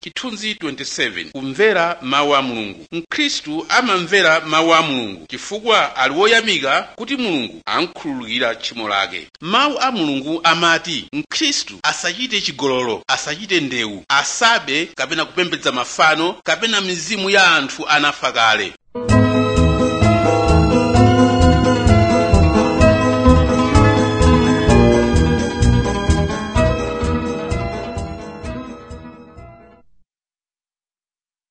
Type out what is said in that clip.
chithunzi 27 kumvera mawu a mulungu mkhristu amamvera mawu a mulungu chifukwa ali woyamika kuti mulungu amkhululukira tchimo lake mawu a mulungu amati mkhristu asachite chigololo asachite ndewu asabe kapena kupembedza mafano kapena mizimu ya anthu anafa kale